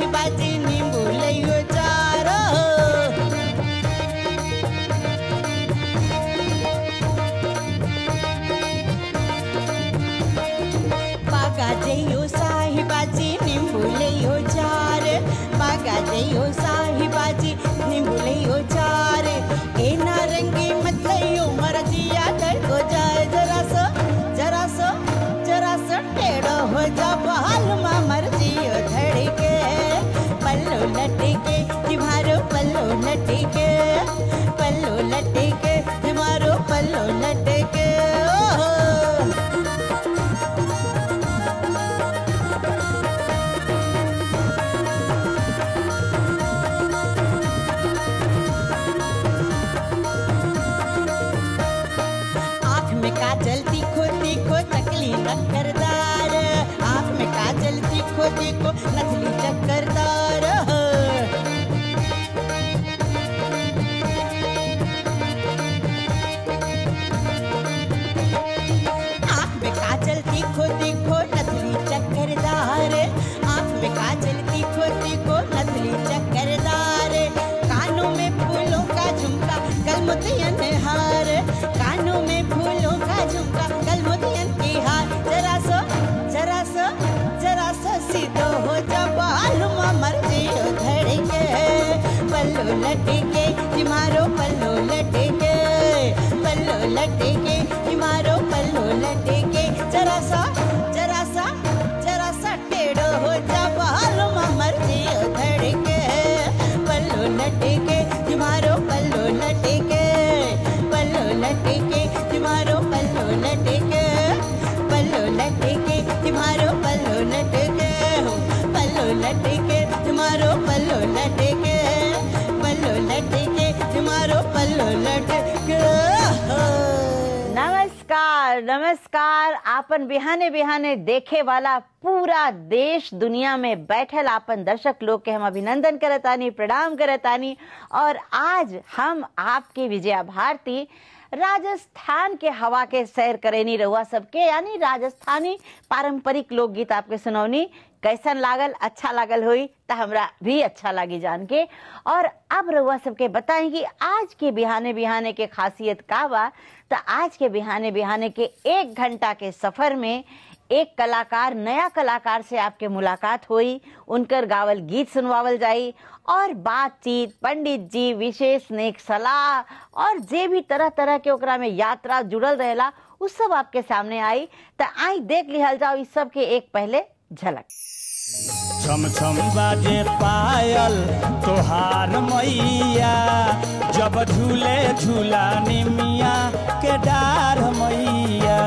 बाजी नींबू लइयो चार बागा जइयो साहिबाजी नींबू लइयो चार बागा जइयो साहिबाजी नींबू लइयो चार ए नारंगी मत लइयो मरजिया डर को जाए जरा सो जरा सो जरा सो टेढ़ो हो जा बहाल मा मर्जियो धड़के पल्लो लटके तुम्हारो पल्लो लटके पल्लो लटके तुम्हारो पल्लो लटके ओहो आँख में काजल तीखो तीखो नकली नक्करदार आँख में काजल तीखो तीखो नकली चक्करदार आँख में काजल तीखो तीखो नकली चक्करदार आँख में काजल तीखो तीखो नकली चक्करदार कानों में फूलों का झुमका कलमुतियन हार कानों में फूलों का झुमका कलमुतियन की हार जरा सो जरा सो जरा सो सीधो हो जा बालुमा मर्जी धड़के पल्लो लटके तुम्हारो पल्लो लटके पल्लो लटके तुम्हारो पल्लो लटके जरा सा जरा सा जरा सा टेढ़ो हो जा बालुमा मर्जी धड़के पल्लो लटके तुम्हारो पल्लो लटके पल्लो लटके तुम्हारो पल्लो लटके पल्लो लटके तुम्हारो पल्लो लटके हो पल्लो लटके तुम्हारो पल्लो लटके पल्लो लटके तुम्हारो पल्लो लटके हो नमस्कार नमस्कार आपन बिहाने बिहाने देखे वाला पूरा देश दुनिया में बैठल आपन दर्शक लोग के हम अभिनंदन करतानी प्रणाम करतानी और आज हम आपके विजया भारती राजस्थान के हवा के सैर करेनी रहुआ सबके यानी राजस्थानी पारंपरिक लोकगीत आपके सुनौनी कैसन लागल अच्छा लागल हुई तो हमरा भी अच्छा लागी जान के और अब रहुआ सबके बताएं कि आज के बिहाने बिहाने के खासियत का बा तो आज के बिहाने बिहाने के एक घंटा के सफर में एक कलाकार नया कलाकार से आपके मुलाकात हुई उनकर गावल गीत सुनवावल जाई और बातचीत पंडित जी विशेष नेक सलाह और जे भी तरह तरह के ओकरा में यात्रा जुड़ल रहेला उ सब आपके सामने आई तो आई देख लिहल जाओ इस सब के एक पहले झलक छम छम बाजे पायल तोहार मैया जब झूले झूला निमिया के डार मैया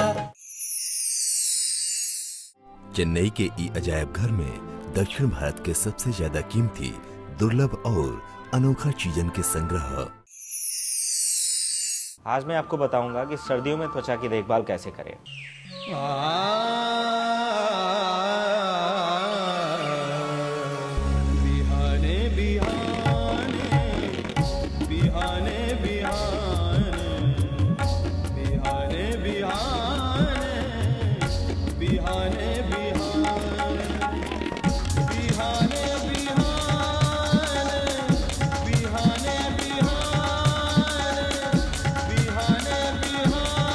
चेन्नई के ई अजायब घर में दक्षिण भारत के सबसे ज्यादा कीमती दुर्लभ और अनोखा चीजन के संग्रह आज मैं आपको बताऊंगा कि सर्दियों में त्वचा की देखभाल कैसे करें बिहाने बिहाने बिहाने बिहाने बिहाने बिहाने बिहाने बिहाने बिहाने बिहाने बिहाने बिहाने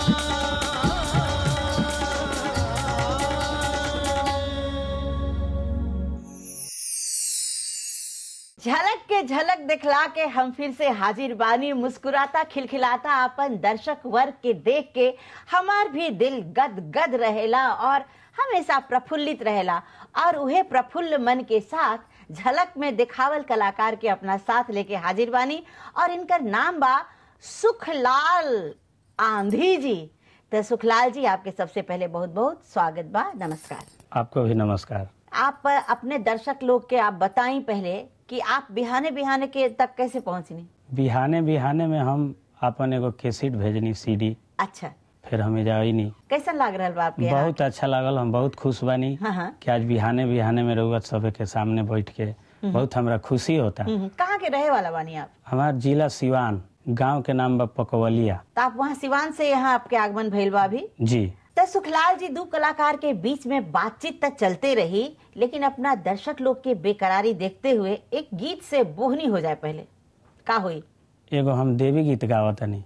झलक के झलक दिखला के हम फिर से हाजिर बानी मुस्कुराता खिलखिलाता अपन दर्शक वर्ग के देख के हमार भी दिल गद गद रहेला और हमेशा प्रफुल्लित रहेला और उहे प्रफुल्ल मन के साथ झलक में दिखावल कलाकार के अपना साथ लेके हाजिर बानी और इनकर नाम बा सुखलाल आंधी जी तो सुखलाल जी आपके सबसे पहले बहुत बहुत स्वागत बा नमस्कार आपको भी नमस्कार आप अपने दर्शक लोग के आप बताएं पहले कि आप बिहाने बिहाने के तक कैसे पहुंचनी बिहाने बिहाने में हम अपन एगो कैसेट भेजनी सीडी अच्छा फिर हमें जाई नहीं कैसन लाग रहा बा आपके यहाँ? बहुत अच्छा लागल हम बहुत खुश बानी हाँ, हाँ। कि आज बिहाने बिहाने में रहुआ सब के सामने बैठ के बहुत हमरा खुशी होता हम्म, कहाँ के रहे वाला बानी आप हमार जिला सिवान गांव के नाम बा पकवलिया तो आप वहाँ सिवान से यहाँ आपके आगमन भइल बा अभी जी त सुखलाल जी दो कलाकार के बीच में बातचीत तक चलते रही लेकिन अपना दर्शक लोग के बेकरारी देखते हुए एक गीत से बोहनी हो जाए पहले का हुई एगो हम देवी गीत गावतनी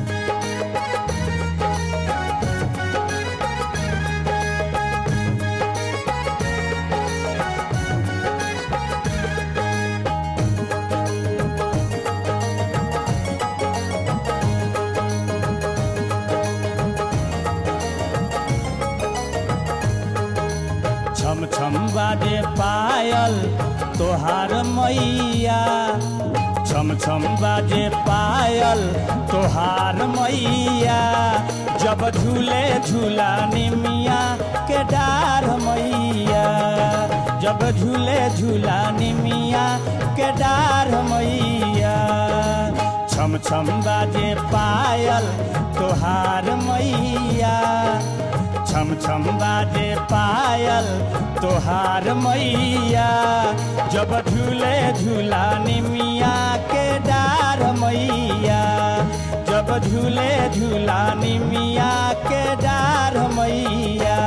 छम छम बाजे पायल तोहार मैया छम छम बाजे पायल तोहार मैया जब झूले झूला निमिया के डार मैया जब झूले झूला निमिया के डार मैया छम छम बाजे पायल तोहार मैया छम छम बाजे पायल तोहार मैया जब झूले झूला निमिया के डार मैया जब झूले झूला निमिया के डार मैया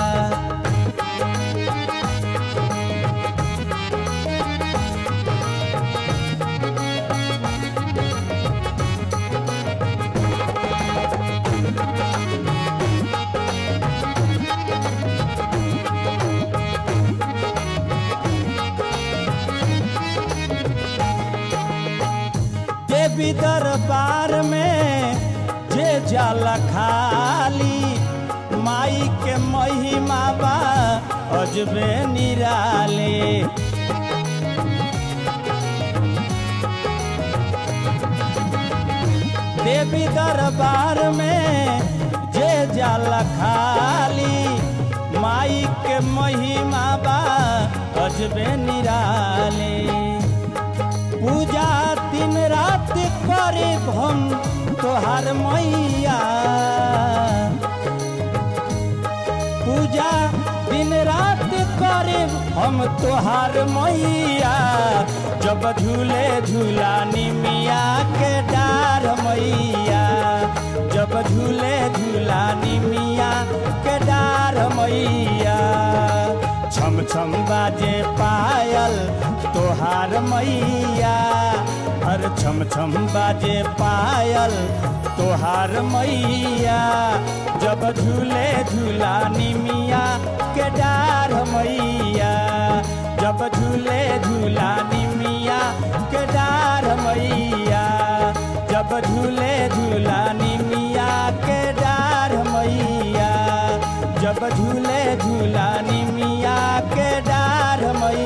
देवी दरबार में जे जाला खाली माई के महिमा बा अजबे निराले देवी दरबार में जे जाला खाली माई के महिमा बा अजबे निराले पूजा दिन रात करे हम तोहार मैया पूजा दिन रात करे हम तोहार मैया जब झूले झूला निमिया के डार मैया जब झूले झूला निमिया के डार मैया छम छम बाजे पायल तोहार मैया हर छम छम बाजे पायल तोहार मैया जब झूले झूला निमिया के डार मैया जब झूले झूला निमिया के डार मैया जब झूले झूला निमिया के डार मैया जब झूले झूला निमिया के डार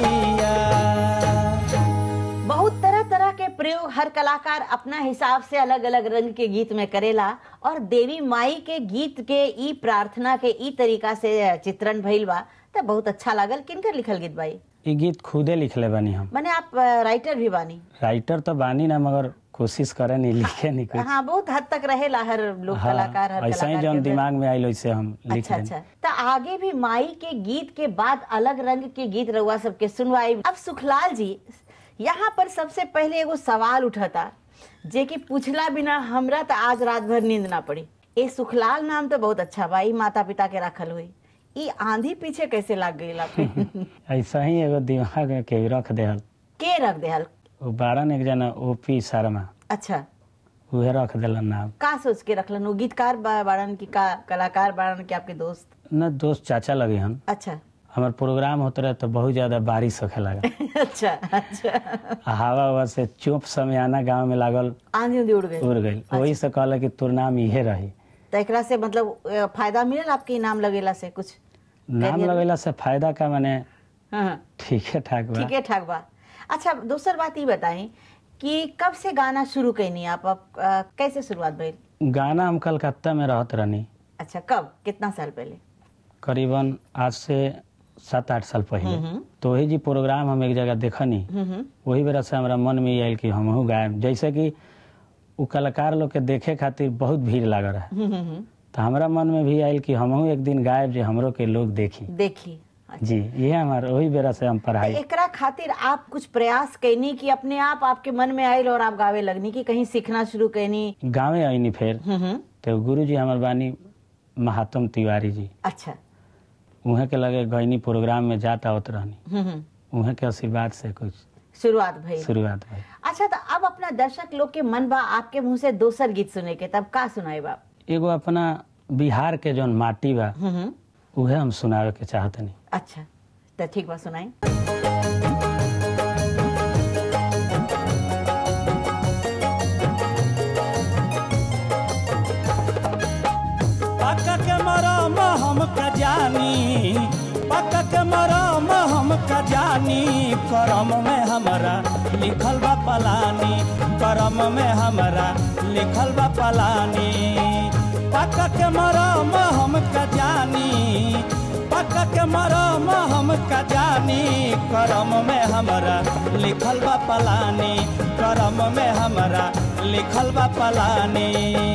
मैया बहुत तरह तरह के प्रयोग हर कलाकार अपना हिसाब से अलग अलग रंग के गीत में करेला और देवी माई के गीत के ई प्रार्थना के ई तरीका से चित्रण भइल बा त बहुत अच्छा लागल किनकर लिखल गीत बाई ये गीत खुदे लिखले बानी हम माने आप अ, राइटर भी बानी राइटर तो बानी ना मगर कोशिश करे नहीं लिखे नहीं कुछ हाँ बहुत हद तक रहेला हर लोग कलाकार हर ऐसा ही कलाकार जौन के दिमाग में आइल वैसे हम लिख अच्छा देनी। अच्छा तो आगे भी माई के गीत के बाद अलग रंग के गीत रउआ सबके सुनवाई अब सुखलाल जी यहाँ पर सबसे पहले एगो सवाल उठता जे कि पूछला बिना हमरा तो आज रात भर नींद ना पड़ी ए सुखलाल नाम तो बहुत अच्छा बा ई माता पिता के रखल हुई ई आंधी पीछे कैसे लाग गई आपके ऐसा ही एगो दिमाग में के रख देहल के रख देहल वो बारन एक जना ओपी शर्मा अच्छा उहे रख देलन नाम का सोच के रखलन वो गीतकार बा- बाड़न की का कलाकार बाड़न की आपके दोस्त न दोस्त चाचा लगे हन अच्छा हमार प्रोग्राम होते रहे तो बहुत ज्यादा बारिश होखे लगा अच्छा अच्छा आ हवा हवा से चुप समियाना गांव में लागल आंधी उंधी उड़ गई उड़ गई वही से कहला कि तोर नाम इहे रही तो एकरा से मतलब अ, फायदा मिलल आपके इनाम लगेला से कुछ नाम करियर- लगेला से फायदा का माने हाँ ठीक है ठाक बा ठीक है ठाक बा अच्छा दूसर बात ये बताई कि कब से गाना शुरू कैनी आप, आप अ, कैसे शुरुआत भइल गाना हम कलकत्ता में रहत रहनी अच्छा कब कितना साल पहले करीबन आज से सात आठ साल पहले हम्म। तो वही जी प्रोग्राम हम एक जगह देखनी हम्म वही बेरा से हमरा मन में ये आयल कि हमहू गायब जैसे कि उ कलाकार लोग के देखे खातिर बहुत भीड़ लागल रहे हम्म, हम्म, तो हमरा मन में भी आयल कि हमहू एक दिन गायब जे हमरो के लोग देखी देखी अच्छा। जी ये हमार वही बेरा से हम तो पढ़ाई एकरा खातिर आप कुछ प्रयास कैनी कि अपने आप आपके मन में आयल और आप गावे लगनी कि कहीं सीखना शुरू कैनी गाँवे आईनी फिर हम्म, हम्म, तो गुरु जी हमार बानी महात्म तिवारी जी अच्छा उहे के लगे गईनी प्रोग्राम में जाता होत रहनी हम्म, हम्म, उहे के आशीर्वाद से कुछ शुरुआत भई शुरुआत भई अच्छा तो अब अपना दर्शक लोग के मन बा आपके मुंह से दोसर गीत सुने के तब का सुनाए बा एगो अपना बिहार के जौन माटी बा हम्म, हम्म, उहे हम सुनावे के चाहतनी अच्छा तो ठीक बा सुनाई पक के मरम हम का जानी पक के मरम हम का जानी करम में हमरा लिखल बा पलानी करम में हमरा लिखल बा पलानी पक के मरम हम का जानी पक के मरम हम का जानी करम में हमरा लिखल बा पलानी करम में हमरा लिखल बा पलानी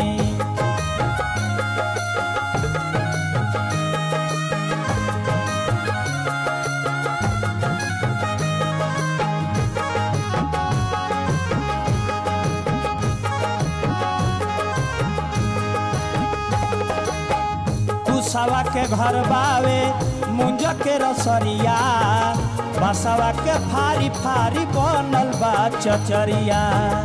कुसवा के घर बावे मुंज के रसरिया बसवा के फारी फारी बनल बा चचरिया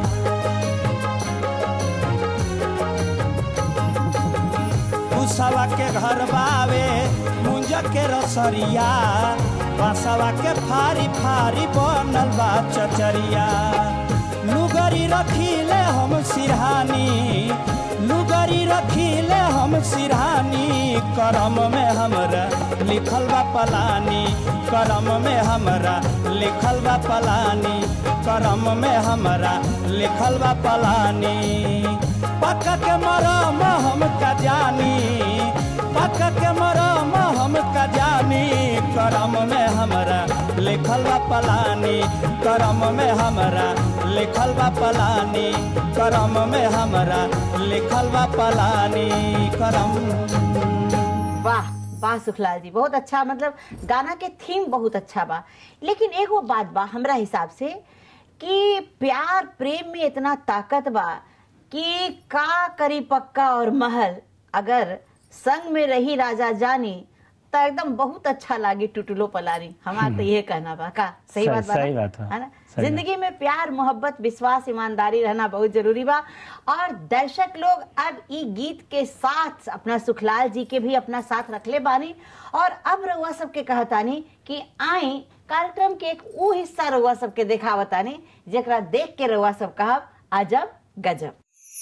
कुसवा के घर बावे मुंज के रसरिया बसवा के फारी फारी बनल बा चचरिया लुगरी रखीले हम सिरहानी लुगरी रखीले हम सिरहानी करम में हमरा लिखल बा पलानी करम में हमरा लिखल बा पलानी करम में हमरा लिखल बा पलानी पक के मरम हम का जानी पक के मरम हम का जानी करम में हमरा लिखल बा पलानी करम में हमरा लिखल बा पलानी करम में हमरा लिखल बा पलानी करम वाह वाह सुखलाल जी बहुत अच्छा मतलब गाना के थीम बहुत अच्छा बा लेकिन एगो बात बा हमरा हिसाब से कि प्यार प्रेम में इतना ताकत बा कि का करी पक्का और महल अगर संग में रही राजा जानी तो एकदम बहुत अच्छा लागी टुटुलो पलानी हमारा तो ये कहना बा का सही सही- बात बा ना? सही बात बा। है ना सही जिंदगी में प्यार मोहब्बत विश्वास ईमानदारी रहना बहुत जरूरी बा और दर्शक लोग अब ई गीत के साथ अपना सुखलाल जी के भी अपना साथ रखले बानी और अब रउआ सबके कहतानी कि आई कार्यक्रम के एक ऊ हिस्सा रउआ सबके देखावतानी जेकरा देख के रउआ सब कहब अजब गजब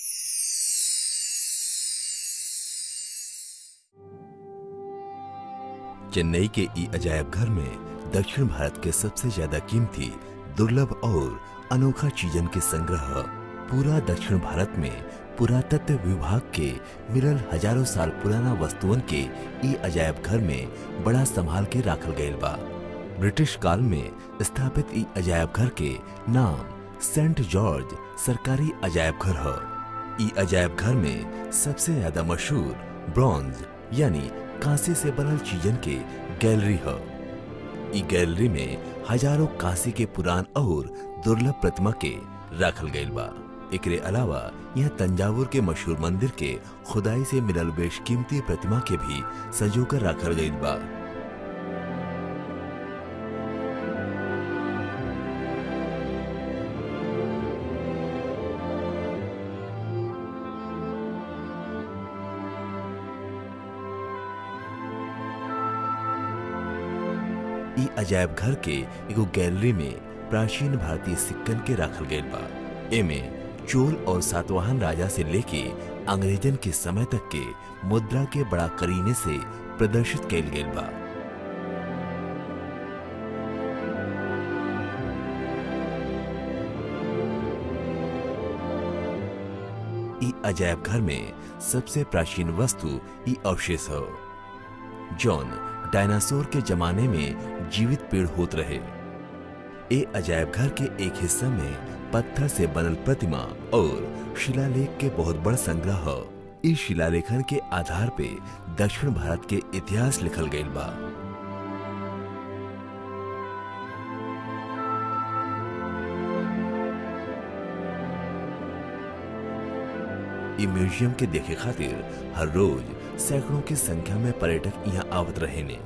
चेन्नई के ई अजायब घर में दक्षिण भारत के सबसे ज्यादा कीमती दुर्लभ और अनोखा चीजन के संग्रह पूरा दक्षिण भारत में पुरातत्व विभाग के मिलल हजारों साल पुराना वस्तुअन के ई अजायब घर में बड़ा संभाल के राखल गयल बा ब्रिटिश काल में स्थापित ई अजायब घर के नाम सेंट जॉर्ज सरकारी अजायब घर है ई अजायब घर में सबसे ज्यादा मशहूर ब्रॉन्ज यानी कांसे से बनल चीजन के गैलरी है ई गैलरी में हजारों कांसे के पुरान और दुर्लभ प्रतिमा के राखल गईल बा एकरे अलावा यहाँ तंजावुर के मशहूर मंदिर के खुदाई से मिलल बेशकीमती प्रतिमा के भी सजोकर राखल गईल बा ई अजायब घर के एगो गैलरी में प्राचीन भारतीय सिक्कन के राखल गईल बा एमे चोल और सातवाहन राजा से लेके अंग्रेजन के समय तक के मुद्रा के बड़ा करीने से प्रदर्शित कैल गईल बा ई अजायब घर में सबसे प्राचीन वस्तु ई अवशेष है जॉन डायनासोर के जमाने में जीवित पेड़ होत रहे ए अजायब घर के एक हिस्सा में पत्थर से बनल प्रतिमा और शिलालेख के बहुत बड़ संग्रह है इस शिलालेखन के आधार पे दक्षिण भारत के इतिहास लिखल गईल बा ई म्यूजियम के देखे खातिर हर रोज सैकड़ों की संख्या में पर्यटक यहाँ आवत रहे ने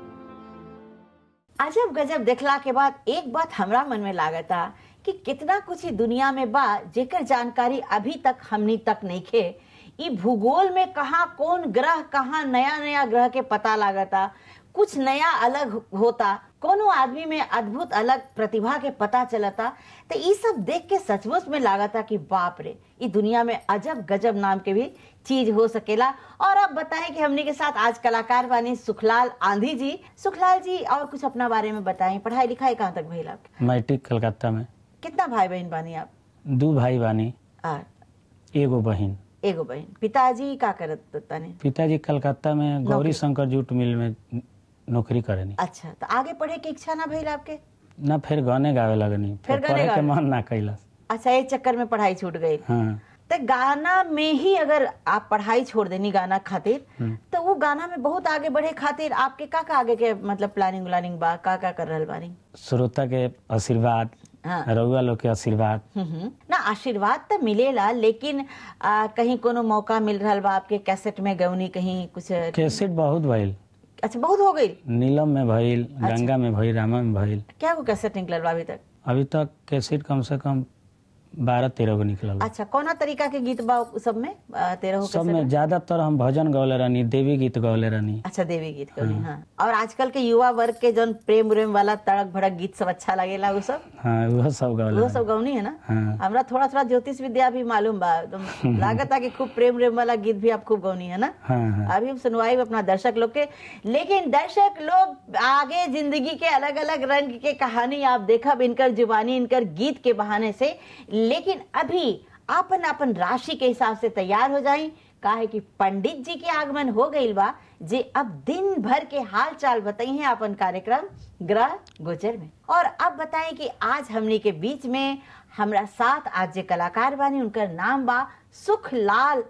अजब गजब देखला के बाद एक बात हमरा मन में लागता कि कितना कुछ ही दुनिया में बा जेकर जानकारी अभी तक हमनी तक नहीं खे ई भूगोल में कहाँ कौन ग्रह कहाँ नया नया ग्रह के पता लागता कुछ नया अलग होता कोनो आदमी में अद्भुत अलग प्रतिभा के पता चलता तो ये सब देख के सचमुच में लागता कि बाप रे ई दुनिया में अजब गजब नाम के भी चीज हो सकेला और अब बताएं कि हमने के साथ आज कलाकार बानी सुखलाल आंधी जी सुखलाल जी और कुछ अपना बारे में बताएं पढ़ाई लिखाई कहाँ तक भइल आपके मैट्रिक कलकत्ता में कितना भाई बहन बानी आप दू भाई बानी आ, एगो बहिन एगो बहन पिताजी का करत तने पिताजी कलकत्ता में गौरी शंकर जूट मिल में नौकरी करेनी अच्छा तो आगे पढ़े के इच्छा ना भइल आपके ना फिर गाने गावे लगनी फिर फिर गाने पढ़े के गावे? मन ना कैलस अच्छा एक चक्कर में पढ़ाई छूट गई हाँ तो गाना में ही अगर आप पढ़ाई छोड़ देनी गाना खातिर हम्म। तो वो गाना में बहुत आगे बढ़े खातिर आपके का का आगे के मतलब प्लानिंग व्लानिंग बा का का कर रहल बानी श्रोता के आशीर्वाद हाँ। रउआ लोग के आशीर्वाद हम्म। ना आशीर्वाद तो मिलेला लेकिन आ, कहीं कोनो मौका मिल रहा बा आपके कैसेट में गौनी कहीं कुछ कैसेट बहुत भइल अच्छा बहुत हो गई नीलम में भइल गंगा में भइल रामा में भइल क्या को कैसेट निकलल बा अभी तक अभी तक कैसेट कम से कम बारह तेरह गो निकलल बा। अच्छा कौना तरीका के गीत बा उ सब में आ, तेरह हो सब कैसेट में ज्यादातर हम भजन गौले रहनी देवी गीत गौले रहनी अच्छा देवी गीत गौनी हाँ और आजकल के युवा वर्ग के जौन प्रेम उरेम वाला तड़क भड़क गीत सब अच्छा लगेला वो सब हाँ वह सब गौले वो रहनी। सब गौनी है ना हाँ। हमरा थोड़ा थोड़ा ज्योतिष विद्या भी मालूम बा एकदम लागत कि खूब प्रेम उरेम वाला गीत भी आप खूब गौनी है ना हाँ हाँ अभी हम सुनवाई अपना दर्शक लोग के लेकिन दर्शक लोग आगे जिंदगी के अलग अलग रंग के कहानी आप देखब इनकर जुबानी इनकर गीत के बहाने से लेकिन अभी आपन आपन राशि के हिसाब से तैयार हो जाई काहे कि पंडित जी के आगमन हो गईल बा जे अब दिन भर के हाल चाल बताई हैं अपन कार्यक्रम ग्रह गोचर में और अब बताएं कि आज हमने के बीच में हमरा साथ आज जे कलाकार बानी उनकर नाम बा सुखलाल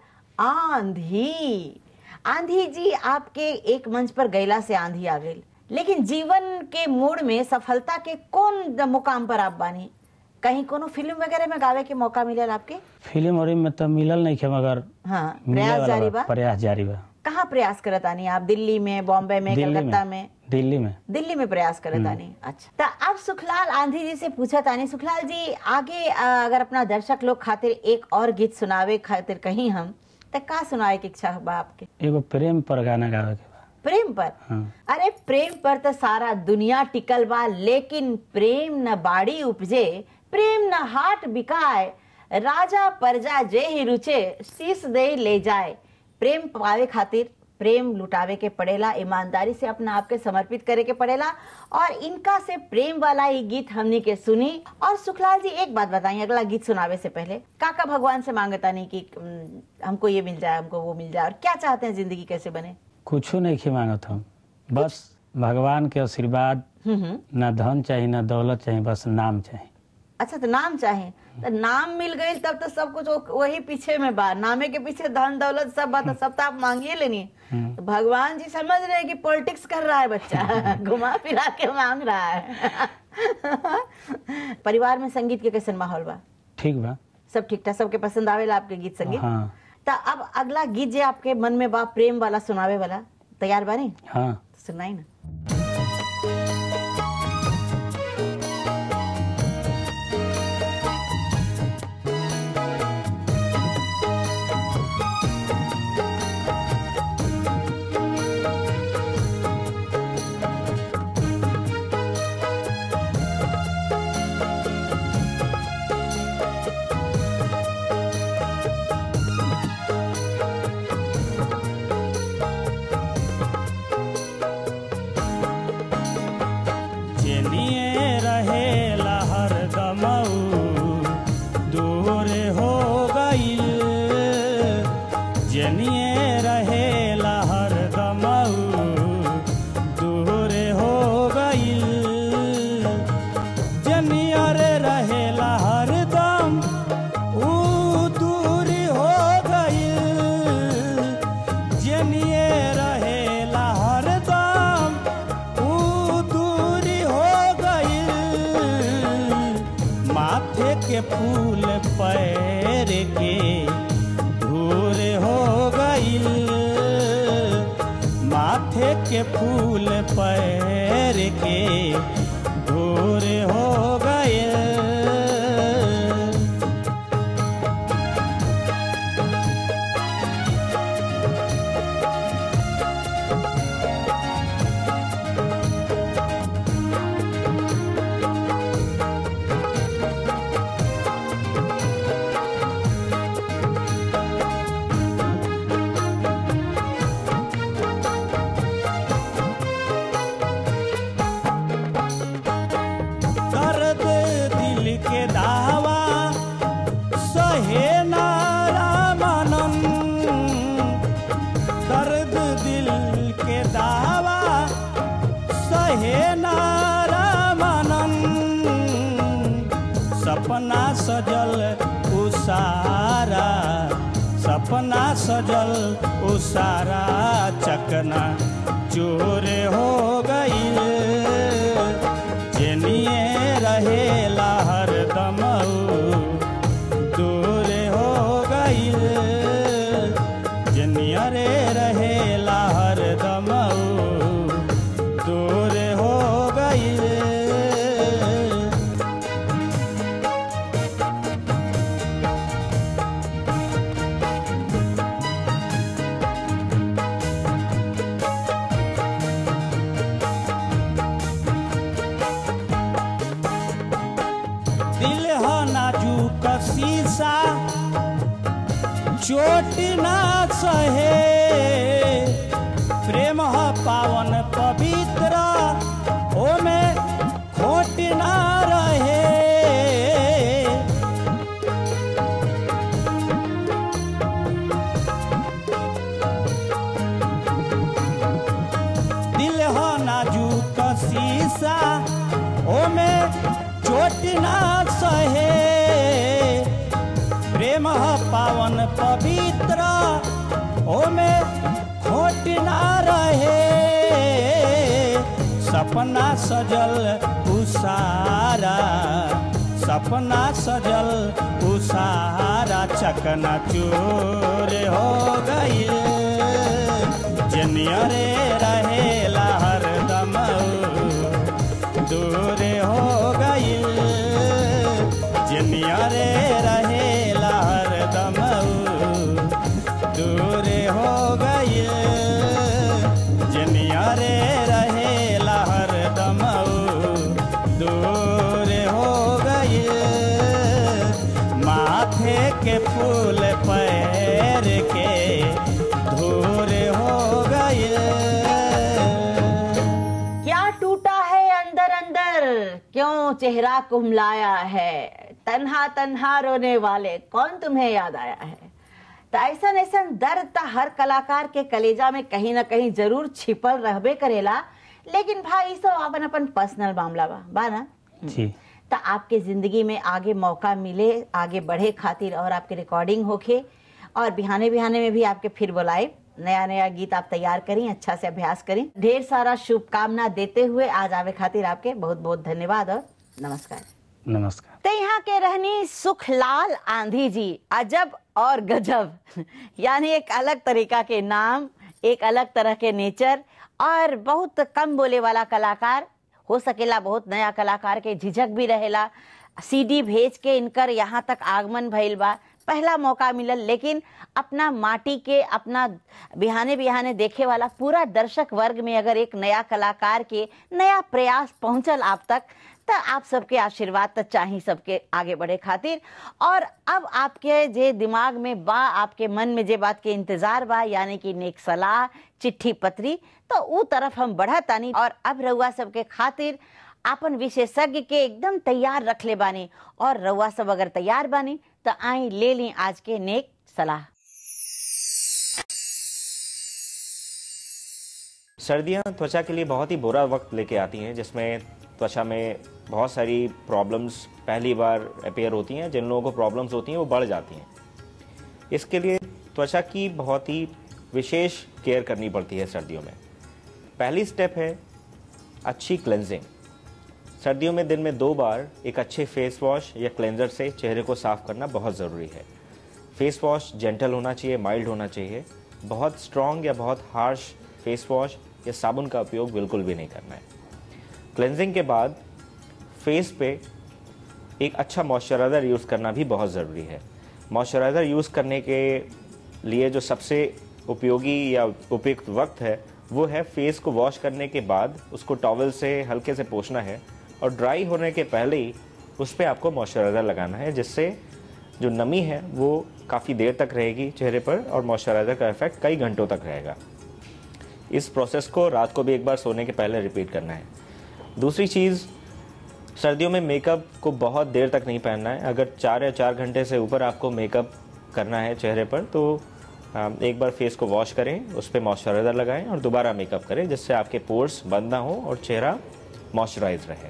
आंधी आंधी जी आपके एक मंच पर गैला से आंधी आ गई लेकिन जीवन के मोड़ में सफलता के कौन मुकाम पर आप बानी कहीं कोनो फिल्म वगैरह में गावे के मौका मिलल आपके फिल्म और में तो मिलल नहीं खे मगर हाँ मिले प्रयास वाला जारी बा, बा प्रयास जारी बा कहाँ प्रयास करत आनी आप दिल्ली में बॉम्बे में दिल्ली कलकत्ता में दिल्ली में दिल्ली में प्रयास करत आनी अच्छा तो अब सुखलाल आंधी जी से पूछा तानी सुखलाल जी आगे अ, अगर अपना दर्शक लोग खातिर एक और गीत सुनावे खातिर कहीं हम तो का सुनाए की इच्छा बा आपके एगो प्रेम पर गाना गावे के बा प्रेम पर हाँ अरे प्रेम पर तो सारा दुनिया टिकल बा लेकिन प्रेम न बाड़ी उपजे प्रेम न हाट बिकाए राजा प्रजा जे ही रुचे शीश दे ले जाए प्रेम पावे खातिर प्रेम लुटावे के पड़ेला ईमानदारी से अपना आप के समर्पित करे के पड़ेला और इनका से प्रेम वाला ये गीत हमनी के सुनी और सुखलाल जी एक बात बताइए अगला गीत सुनावे से पहले काका भगवान से मांगता नहीं कि "हम्म, हमको ये मिल जाए हमको वो मिल जाए और क्या चाहते हैं जिंदगी कैसे बने कुछो नहीं खे मांगत हम बस भगवान के आशीर्वाद हम्म हम्म ना धन चाहिए ना दौलत चाहिए बस नाम चाहिए अच्छा तो नाम चाहे तो नाम मिल गई तब तो सब कुछ वो- वही पीछे में बा नामे के पीछे धन दौलत सब बात सब तो आप मांगिए लेनी तो भगवान जी समझ रहे हैं कि पॉलिटिक्स कर रहा है बच्चा घुमा फिरा के मांग रहा है परिवार में संगीत के कैसन माहौल बा ठीक बा सब ठीक ठाक सबके पसंद आवेला आपके गीत संगीत हाँ तो अब अगला गीत जो आपके मन में बा प्रेम वाला सुनावे वाला तैयार बानी हाँ सुनाई ना जेनिए रहे लहर दमऊ दूर हो गई जेनिए रहे लहर दमऊ दूर हो गई जनियर रहे लहर दम ऊ दूर हो गई जनिए रहे लहर दम ऊ दूरी हो गई माथे के फूल पैर के धूल के फूल पैर के दूर हो गए दर्द दिल के दावा सहे नारा मनन दर्द दिल के दावा सहे नारा मनन सपना सजल उसारा सपना सजल उसारा चकना चोर हो गई जेनिए रहेला हरदम दूर हो गई जेनिया रे रहेला हरदम दूर हो गई दिल हो नाजुक शीशा चोट ना सहे प्रेम ह पावन पवित्र ओमे खोट ना रहे दिल हो नाजुक शीशा ओमे चोट ना सहे प्रेम ह पावन पवित्र ओमे खोट ना रहे सपना सजल उसारा सपना सजल उसारा चकना चूर हो गई जनिया रे रहेला हरदम दूर हो गई जनिया रे रहेला हरदम दूर हो गई जनिया रे रहेला हरदम दूर हो गई माथे के फूल पैर के धूर हो गई क्या टूटा है अंदर अंदर क्यों चेहरा कुमलाया है तन्हा तन्हा रोने वाले कौन तुम्हें याद आया है तो ऐसा ऐसा दर्द तो हर कलाकार के कलेजा में कहीं ना कहीं जरूर छिपल रहबे करेला लेकिन भाई सब अपन अपन पर्सनल मामला बा बा ना जी तो आपके जिंदगी में आगे मौका मिले आगे बढ़े खातिर और आपके रिकॉर्डिंग होके और बिहाने बिहाने में भी आपके फिर बुलाए नया नया गीत आप तैयार करें अच्छा से अभ्यास करें ढेर सारा शुभकामना देते हुए आज आवे खातिर आपके बहुत बहुत धन्यवाद और नमस्कार नमस्कार तो यहाँ के रहनी सुखलाल आंधी जी अजब और गजब यानी एक अलग तरीका के नाम एक अलग तरह के नेचर और बहुत कम बोले वाला कलाकार हो सकेला बहुत नया कलाकार के झिझक भी रहेला सीडी भेज के इनकर यहाँ तक आगमन भइल बा पहला मौका मिलल लेकिन अपना माटी के अपना बिहाने बिहाने देखे वाला पूरा दर्शक वर्ग में अगर एक नया कलाकार के नया प्रयास पहुंचल आप तक तो आप सबके आशीर्वाद तो चाहिए सबके आगे बढ़े खातिर और अब आपके जे दिमाग में बा आपके मन में जे बात के इंतजार बा यानी कि नेक सलाह चिट्ठी पत्री तो ऊ तरफ हम बढ़तानी और अब रउआ सबके खातिर आपन विशेषज्ञ के एकदम तैयार रख ले बानी और रउआ सब अगर तैयार बानी तो आई ले ली आज के नेक सलाह सर्दियाँ त्वचा के लिए बहुत ही बुरा वक्त लेके आती हैं जिसमें त्वचा में बहुत सारी प्रॉब्लम्स पहली बार अपेयर होती हैं जिन लोगों को प्रॉब्लम्स होती हैं वो बढ़ जाती हैं इसके लिए त्वचा की बहुत ही विशेष केयर करनी पड़ती है सर्दियों में पहली स्टेप है अच्छी क्लेंजिंग सर्दियों में दिन में दो बार एक अच्छे फेस वॉश या क्लेंजर से चेहरे को साफ करना बहुत ज़रूरी है फेस वॉश जेंटल होना चाहिए माइल्ड होना चाहिए बहुत स्ट्रॉन्ग या बहुत हार्श फेस वॉश या साबुन का उपयोग बिल्कुल भी नहीं करना है क्लेंजिंग के बाद फेस पे एक अच्छा मॉइस्चराइज़र यूज़ करना भी बहुत ज़रूरी है मॉइस्चराइज़र यूज़ करने के लिए जो सबसे उपयोगी या उपयुक्त वक्त है वो है फेस को वॉश करने के बाद उसको टॉवल से हल्के से पोछना है और ड्राई होने के पहले ही उस पर आपको मॉइस्चराइज़र लगाना है जिससे जो नमी है वो काफ़ी देर तक रहेगी चेहरे पर और मॉइस्चराइज़र का इफेक्ट कई घंटों तक रहेगा इस प्रोसेस को रात को भी एक बार सोने के पहले रिपीट करना है दूसरी चीज़ सर्दियों में मेकअप को बहुत देर तक नहीं पहनना है अगर चार या चार घंटे से ऊपर आपको मेकअप करना है चेहरे पर तो आ, एक बार फेस को वॉश करें उस पर मॉइस्चराइज़र लगाएं और दोबारा मेकअप करें जिससे आपके पोर्स बंद ना हो और चेहरा मॉइस्चराइज रहे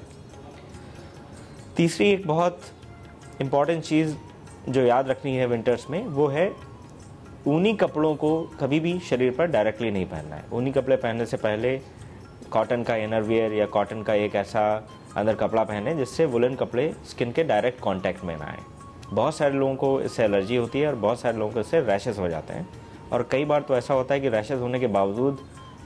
तीसरी एक बहुत इम्पॉर्टेंट चीज़ जो याद रखनी है विंटर्स में वो है ऊनी कपड़ों को कभी भी शरीर पर डायरेक्टली नहीं पहनना है ऊनी कपड़े पहनने से पहले कॉटन का इनर वियर या कॉटन का एक ऐसा अंदर कपड़ा पहने जिससे वुलन कपड़े स्किन के डायरेक्ट कांटेक्ट में ना आए बहुत सारे लोगों को इससे एलर्जी होती है और बहुत सारे लोगों को इससे रैशेस हो जाते हैं और कई बार तो ऐसा होता है कि रैशेस होने के बावजूद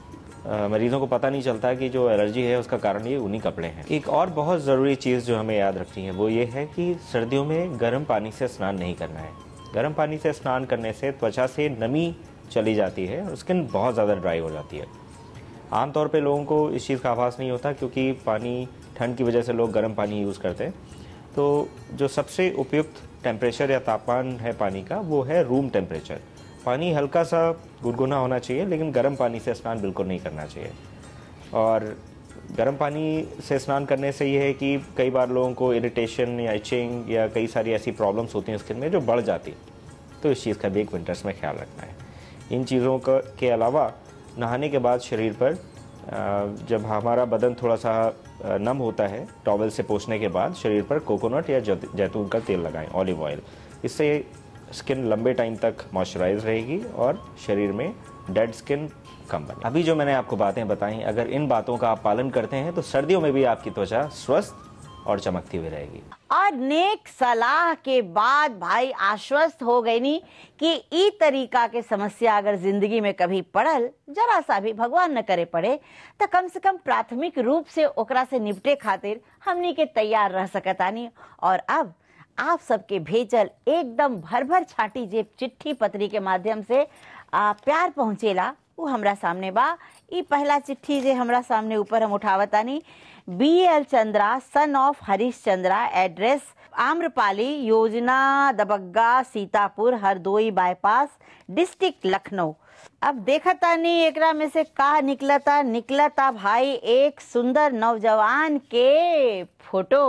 अ, मरीजों को पता नहीं चलता कि जो एलर्जी है उसका कारण ये ऊनी कपड़े हैं एक और बहुत ज़रूरी चीज़ जो हमें याद रखनी है वो ये है कि सर्दियों में गर्म पानी से स्नान नहीं करना है गर्म पानी से स्नान करने से त्वचा से नमी चली जाती है और स्किन बहुत ज़्यादा ड्राई हो जाती है आमतौर पे लोगों को इस चीज़ का आभास नहीं होता क्योंकि पानी ठंड की वजह से लोग गर्म पानी यूज़ करते हैं तो जो सबसे उपयुक्त टेम्परेचर या तापमान है पानी का वो है रूम टेम्परेचर पानी हल्का सा गुनगुना होना चाहिए लेकिन गर्म पानी से स्नान बिल्कुल नहीं करना चाहिए और गर्म पानी से स्नान करने से ये है कि कई बार लोगों को इरिटेशन या इचिंग या कई सारी ऐसी प्रॉब्लम्स होती हैं स्किन में जो बढ़ जाती तो इस चीज़ का भी एक विंटर्स में ख्याल रखना है इन चीज़ों का के अलावा नहाने के बाद शरीर पर अ, जब हमारा बदन थोड़ा सा अ, नम होता है टॉवल से पोछने के बाद शरीर पर कोकोनट या जैत- जैतून का तेल लगाएं ऑलिव ऑयल इससे स्किन लंबे टाइम तक मॉइस्चराइज रहेगी और शरीर में डेड स्किन कम बने अभी जो मैंने आपको बातें बताई अगर इन बातों का आप पालन करते हैं तो सर्दियों में भी आपकी त्वचा स्वस्थ और चमकती हुई रहेगी और नेक सलाह के बाद भाई आश्वस्त हो गई नी कि ई तरीका के समस्या अगर जिंदगी में कभी पड़ल जरा सा भी भगवान न करे पड़े तो कम से कम प्राथमिक रूप से ओकरा से निपटे खातिर हमनी के तैयार रह सकतानी और अब आप सबके भेजल एकदम भर भर छाटी जे चिट्ठी पत्री के माध्यम से आ, प्यार पहुँचेला वो हमरा सामने बा ई पहला चिट्ठी जे हमरा सामने ऊपर हम उठावतानी B L Chandra son of Harish Chandra address Amrapali Yojana Dubagga Sitapur Hardoi bypass district Lucknow अब देखता नहीं एकरा में से का निकलता निकलता भाई एक सुंदर नौजवान के फोटो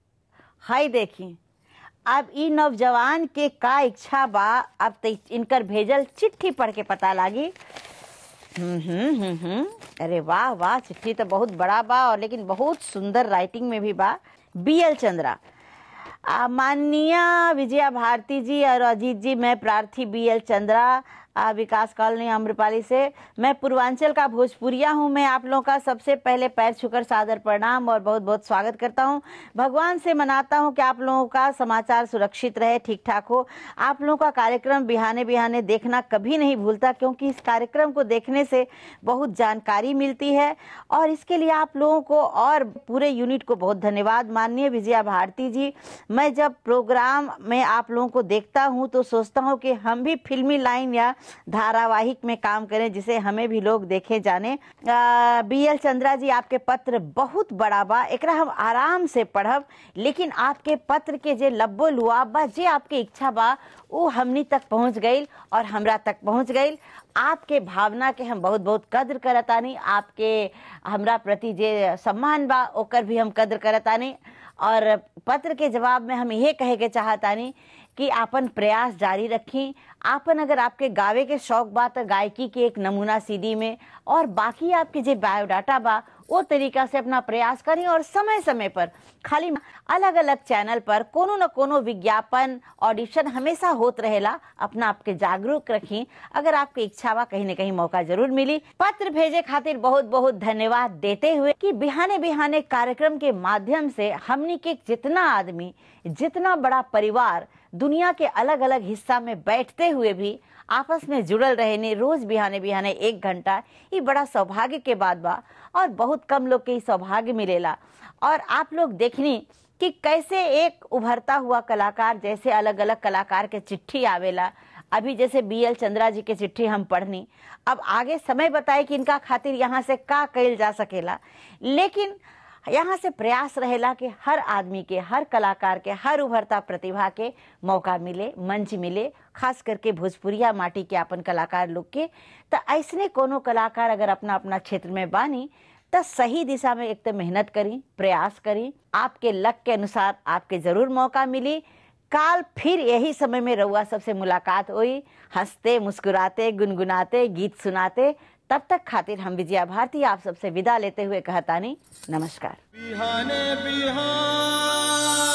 हाय देखी अब ई नौजवान के का इच्छा बा अब त इनकर भेजल चिट्ठी पढ़ के पता लागी हम्म हम्म हम्म हम्म। अरे वाह वाह चिट्ठी तो बहुत बड़ा बा और लेकिन बहुत सुंदर राइटिंग में भी बा बी एल चंद्रा आ, माननीय विजया भारती जी और अजीत जी मैं प्रार्थी बी एल चंद्रा आ, विकास कॉलोनी आम्रपाली से मैं पूर्वांचल का भोजपुरिया हूँ मैं आप लोगों का सबसे पहले पैर छूकर सादर प्रणाम और बहुत बहुत स्वागत करता हूँ भगवान से मनाता हूँ कि आप लोगों का समाचार सुरक्षित रहे ठीक ठाक हो आप लोगों का कार्यक्रम बिहाने बिहाने देखना कभी नहीं भूलता क्योंकि इस कार्यक्रम को देखने से बहुत जानकारी मिलती है और इसके लिए आप लोगों को और पूरे यूनिट को बहुत धन्यवाद माननीय विजया भारती जी मैं जब प्रोग्राम में आप लोगों को देखता हूँ तो सोचता हूँ कि हम भी फिल्मी लाइन या धारावाहिक में काम करें जिसे हमें भी लोग देखे जाने बी एल चंद्रा जी आपके पत्र बहुत बड़ा बा एकरा हम आराम से पढ़ब लेकिन आपके पत्र के जे लब्बो लुआ बा जे आपके इच्छा बा वो हमनी तक पहुंच गई और हमरा तक पहुंच गई आपके भावना के हम बहुत बहुत कद्र करतानी आपके हमरा प्रति जे सम्मान बा ओकर भी हम कद्र करतानी और पत्र के जवाब में हम ये कहे के चाहतानी कि आपन प्रयास जारी रखी आपन अगर आपके गावे के शौक बा तो गायकी के एक नमूना सीडी में और बाकी आपके जे बायोडाटा बा वो तरीका से अपना प्रयास करें और समय समय पर खाली अलग अलग चैनल पर कोनो न कोनो विज्ञापन ऑडिशन हमेशा होत रहेला अपना आपके जागरूक रखी अगर आपकी इच्छा बा कहीं न कहीं मौका जरूर मिली पत्र भेजे खातिर बहुत बहुत धन्यवाद देते हुए कि बिहाने बिहाने कार्यक्रम के माध्यम से हमनी के जितना आदमी जितना बड़ा परिवार दुनिया के अलग अलग हिस्सा में बैठते हुए भी आपस में जुड़ल रहने रोज बिहाने बिहाने एक घंटा ये बड़ा सौभाग्य के बात बा और बहुत कम लोग के ई सौभाग्य मिलेला और आप लोग देखनी कि कैसे एक उभरता हुआ कलाकार जैसे अलग अलग कलाकार के चिट्ठी आवेला अभी जैसे बी एल चंद्रा जी के चिट्ठी हम पढ़नी अब आगे समय बताए कि इनका खातिर यहाँ से का कइल जा सकेला लेकिन यहाँ से प्रयास रहेला कि हर आदमी के हर कलाकार के हर उभरता प्रतिभा के मौका मिले मंच मिले खास करके भोजपुरिया माटी के अपन कलाकार लोग के तो ऐसने कोनो कलाकार अगर अपना अपना क्षेत्र में बानी तो सही दिशा में एक तो मेहनत करी प्रयास करी आपके लक के अनुसार आपके जरूर मौका मिली काल फिर यही समय में रउआ सबसे मुलाकात हुई हंसते मुस्कुराते गुनगुनाते गीत सुनाते तब तक खातिर हम विजया भारती आप सबसे विदा लेते हुए कहतानी नमस्कार बिहाने बिहान